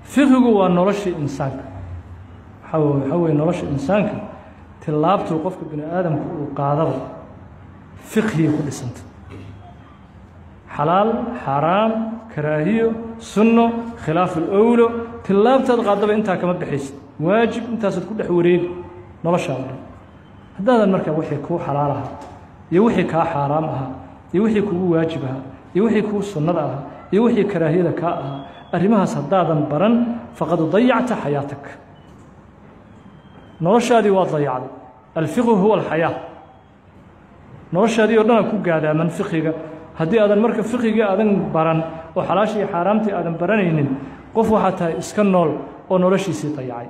fiqigu waa noloshii insaanka waxaa waxaa weye nolosha insaanka tilaabtuu qofka bini aadamka uu qaadaba fiqhiyay ku dhisanta xalaal xaaraam karaahiyo sunno khilaafu lowlo tilaabtaad qaadaba intaa kama baxaysid waajib intaasaad ku dhex wareegi noloshaada dhan haddaadan markaa wixii kuu xalaal ahaa iyo wixii kaa xaaraam ahaa iyo wixii kugu waajib ahaa iyo wixii kuu sunnada ahaa iyo wixii karaahiyada kaa ahaa arrimahaas haddaadan baran faqad dayacta xayaatak noloshaadii waad dayacday alfiqhu huwa alxayaa noloshaadii oo dhana ku gaadaaman fiqiga haddii aadan marka fiqigii aadan baran oo xalaashii iyo xaaraamtii aadan baranaynin qof waxaa tahay iska nool oo noloshiisii dayacay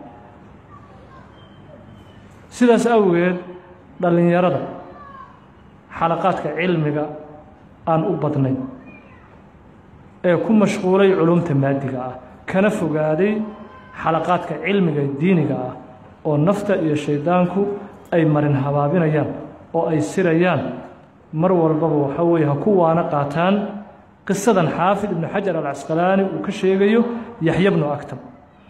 sidaas awgeed dhallinyarada xalaqaadka cilmiga aan u badnayn ee ku mashquulay culumta maadiga ah kana fogaaday xalaqaadka cilmiga diiniga ah oo nafta iyo shayddaanku ay marin habaabinayaan oo ay sirayaan mar walbaba waxaa weeye ha ku waana qaataan qisadan xaafid ibnu xajar alcasqalaani uu ka sheegayo yaxya bnu aktab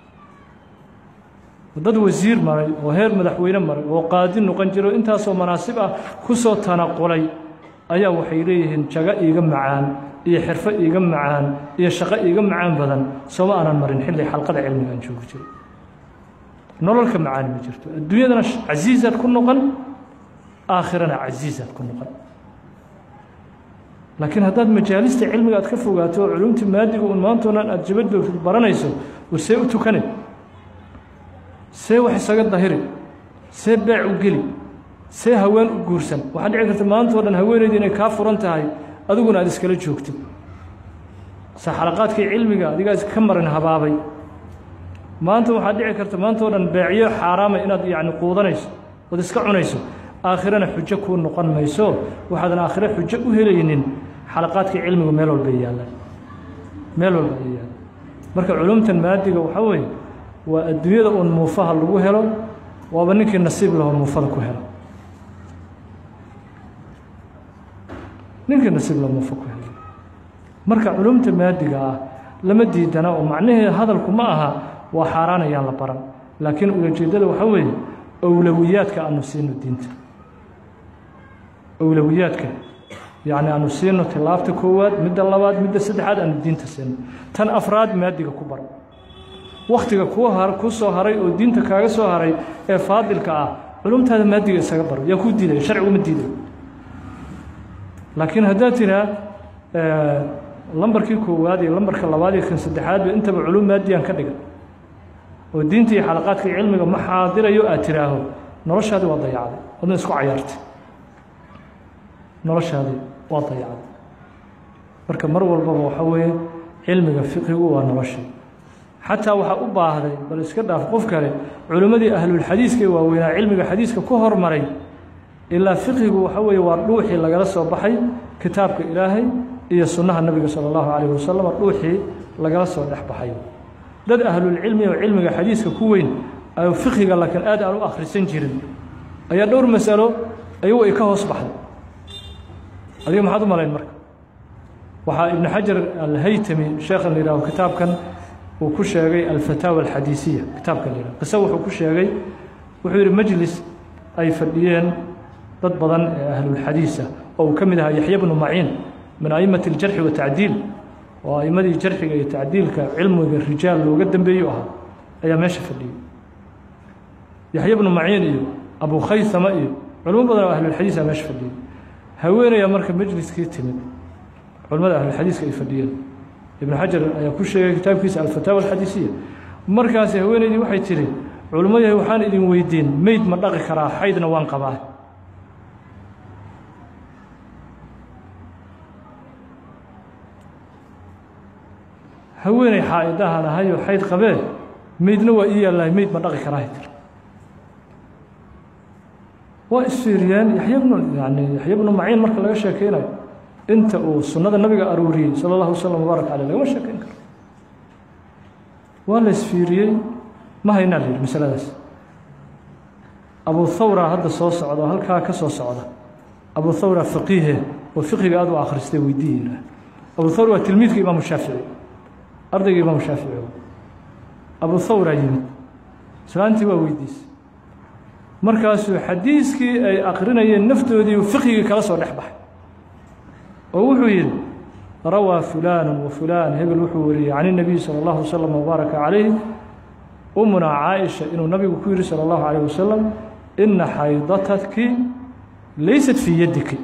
dad wasiir maray oo heer madaxweyne maray oo qaadi noqon jiro intaasoo manaasib ah ku soo tanaqulay ayaa waxay leeyihiin jago iiga macaan iyo xirfo iiga macaan iyo shaqo iiga macaan badan sooma aanan marin xilli xalqada cilmiga aan joogi jiray nololka macaani ma jirto adduunyadana casiisaad ku noqon aakhirana casiisaad ku noqon laakiin haddaad majaalista cilmiga aad ka fogaato oo culumta maadiga un maantao dhan aad jaba joogtid baranayso war see u tukane see wax isaga dahiri see beec u geli see haween u guursan waxaa dhici karta maantao dhan haweenayda inay kaa furan tahay adiguna aad iskala joogtid se xalaqaadkii cilmiga adigaas ka marin habaabay maanta waxaad dhici karta maantao dhan beecyo xaaraama inaad yacni quudanayso ood iska cunayso aakhirana xujo kuu noqon mayso waxaadan aakhire xujo u helaynin xalaqaadkii cilmigu meel walba yaallaan meel walba ay yaallaan marka culumtan maadiga waxaa weeye waa adduunyada uun muufaha lagu helo waaba ninkii nasiib lahoo muufada ku helo ninkii nasiib laho muufa ku helo marka culumta maadiga ah lama diidana oo macnaheeda hadalku ma aha waa xaaraan ayaan la baran laakiin ulajeeddada waxaa weeye owlowiyaadka aanu siino diinta owlowiyaadka yacni aanu siino tilaabta koowaad midda labaad midda saddexaad aanu diinta siino tan afraad maadiga ku bar wakhtiga kuu har kuu soo haray oo diinta kaaga soo haray ee faadilka ah culumtaada maadiga isaga baro yaa kuu diidaya sharcigu ma diidayo laakiin haddaad tiraa lambarkii koowaad iyo lambarka labaad iyo kan saddexaadba intaba culum maadiyaan ka dhigan oo diinta iyo xalaqaadka cilmiga ma xaadirayo aad tiraaho noloshaadii waa dayacday wadna isku cayaartay noloshaadii waa dayacday marka mar walbaba waxaa weeye cilmiga fiqigu waa noloshii xataa waxaa u baahday bal iska dhaaf qof kale culimmadii ahlulxadiiska ee waaweynaa cilmiga xadiiska ku hormaray ilaa fiqigu waxa weeye waa dhuuxii lagala soo baxay kitaabka ilaahay iyo sunnaha nebiga sala allahu calayh wasalam dhuuxii lagala soo dhex baxay dad ahlulcilmi oo cilmiga xadiiska ku weyn ay fiqiga laakiin aad aan u akhrisan jirin ayaa dhowr masalo ayagu ay ka hoos baxday adiga maxaad u malayn marka waxaa ibnu xajar alhaytami sheekhan la yidhaaho kitaabkan uu ku sheegay alfataawa alxadiisiya kitaabkan la yidhaho qise wuxuu ku sheegay wuxuu yidhi majlis ay fadhiyeen dad badan ee ahlulxadiisa oo uu ka mid ahaa yaxya bnu maciin min a'immati aljarxi watacdiil oo a'immadii jarxiga iyo tacdiilka cilmiga rijaal looga dambeeyo ahaa ayaa meesha fadhiyey yaxya bnu maciin iyo abu khaysama iyo culimo badan oo ahlulxadiisa meesha fadhiyey haweenayaa marka majliskii timid culimmada ahlulxadiiska ay fadhiyeen ibnu xajar ayaa ku sheegay kitaabkiisa alfataawa alxadiisiya markaasi haweenaydii waxay tidhi culimo yahay waxaan idin weydiin meyd ma dhaqi karaa xaydna waan qabaa haweeney xaa'idahan ahayoo xayd qabee meydna waa ii yaallahay meyd ma dhaqi karaa tir waa isfiiriyeen yaxya bnu yani yaxya bnu maciin marka laga sheekeynayo inta uu sunnada nabiga aruuriyey sala allahu wasalam wabaarak caleyh lagama sheekeyn karo waa la isfiiriyey ma haynaa la yidhi masaladaas abu thawra hadda soo socda oo halkaa ka soo socda abu thawra faqiihe oo fiqiga aad u akhristay weydiiyiina abu thawra waa tilmiidka imaamu shaafici ardayga imaamu shaafici abu thawraa yimid islaantii waa weydiisay markaasuu xadiiskii ay akrinayeen naftoodii fiqigii kala soo dhex baxay oo wuxuu yidhi rawaa fulaanu wa fulaan hebel wuxuu wariyey can الnabiy salى اllahu waslm wbaaraka calayh umuna caaisha inuu nabigu ku yihi salى اllahu عalيه wasalam ina xaydataki laysat fii yadiki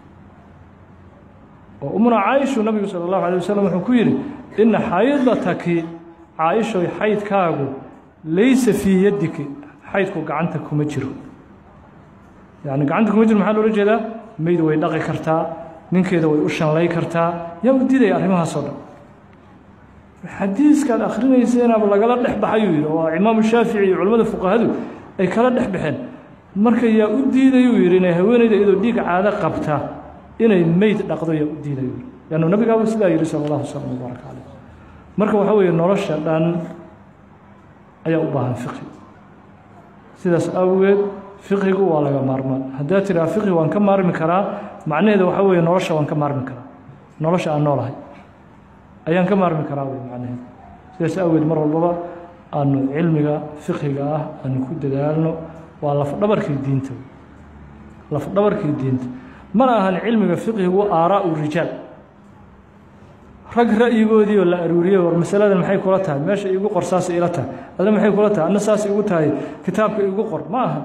oo umuna caaishu nabigu salى اllahu alيه wasalam wuxuu ku yidhi ina xaydataki caaishoy xaydkaagu laysa fii yadiki xaydku gacanta kuma jiro yani gacanta kuma jiro maxaa loola jeedaa meyd way dhaqi kartaa ninkeeda way u shanlay kartaa yaa u diidaya arrimahaasoo dhan xadiiskaad akrinaysenaaba lagala dhex baxayuu yidhi oo imaamu shaafici iyo culimmada fuqahadu ay kala dhex baxeen marka yaa u diidayuu yidhi inay haweeneyda iyadoo dhiig caado qabta inay meyd dhaqdo yaa u diidayu yidhi leannu nabigaaba sidaa yidhi sala allahu wasalam wbaaraka caleyh marka waxaa weeye nolosha dhan ayaa u baahan fiqhi sidaas awgeed fiqhigu waa laga maarmaan haddaad tidhaha fiqhi waan ka maarmi karaa macnaheeda waxaa weeye nolosha waan ka maarmi karaa nolosha aan noolahay ayaan ka maarmi karaa wey macnaheeda sidaas awgeed mar walbaba aanu cilmiga fiqhiga ah aanu ku dadaalno waa lafdhabarkii diinta lafdhabarkii diinta mana ahan cilmiga fiqhigu aaraa'u rijaal rag ra'yigoodii oo la aruuriyey war masaladan maxay kula tahay meesha iigu qor saas ila tahay adna maxay kula tahay adna saas igu tahay kitaabka iigu qor ma aha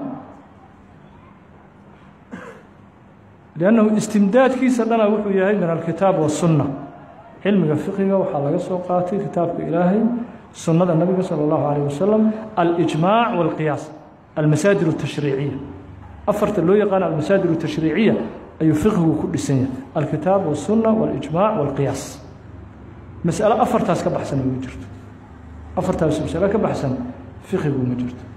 liannahu istimdaadkiisa dhana wuxuu yahay min alkitaab wasunna cilmiga fiqiga waxaa laga soo qaatay kitaabka ilaahay sunnada nabiga salى اllahu alayh wasalam alijmaac walqiyaas almasaadir الtashriiciya afarta loo yaqaano almasaadir الtashriiciya ayuu fiqigu ku dhisan yahay alkitaab wasunna walijmaac walqiyaas mas'alo afartaas ka baxsan ma jirto afartaas masalo ka baxsan fiqigu ma jirto